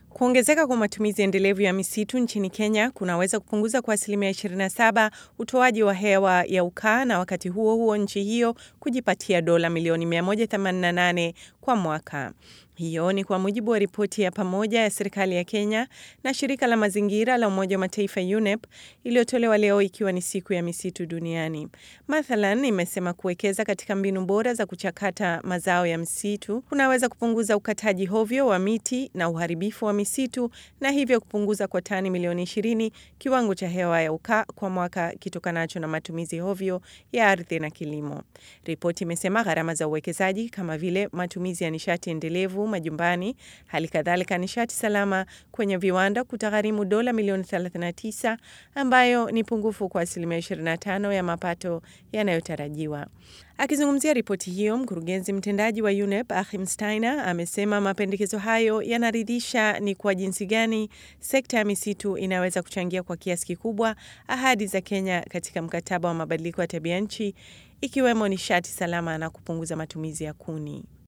Kuongezeka kwa matumizi endelevu ya misitu nchini Kenya kunaweza kupunguza kwa asilimia 27 utoaji wa hewa ya ukaa na wakati huo huo nchi hiyo kujipatia dola milioni 188 kwa mwaka. Hiyo ni kwa mujibu wa ripoti ya pamoja ya serikali ya Kenya na shirika la mazingira la Umoja wa Mataifa UNEP iliyotolewa leo ikiwa ni siku ya misitu duniani. Mathalan, imesema kuwekeza katika mbinu bora za kuchakata mazao ya msitu kunaweza kupunguza ukataji hovyo wa miti na uharibifu wa misitu na hivyo kupunguza kwa tani milioni 20 kiwango cha hewa ya ukaa kwa mwaka kitokanacho na matumizi hovyo ya ardhi na kilimo. Ripoti imesema gharama za uwekezaji kama vile matumizi ya nishati endelevu majumbani, hali kadhalika nishati salama kwenye viwanda kutagharimu dola milioni 39 ambayo ni pungufu kwa asilimia 25 ya mapato yanayotarajiwa. Akizungumzia ripoti hiyo, mkurugenzi mtendaji wa UNEP Achim Steiner amesema mapendekezo hayo yanaridhisha ni kwa jinsi gani sekta ya misitu inaweza kuchangia kwa kiasi kikubwa ahadi za Kenya katika mkataba wa mabadiliko ya tabia nchi, ikiwemo nishati salama na kupunguza matumizi ya kuni.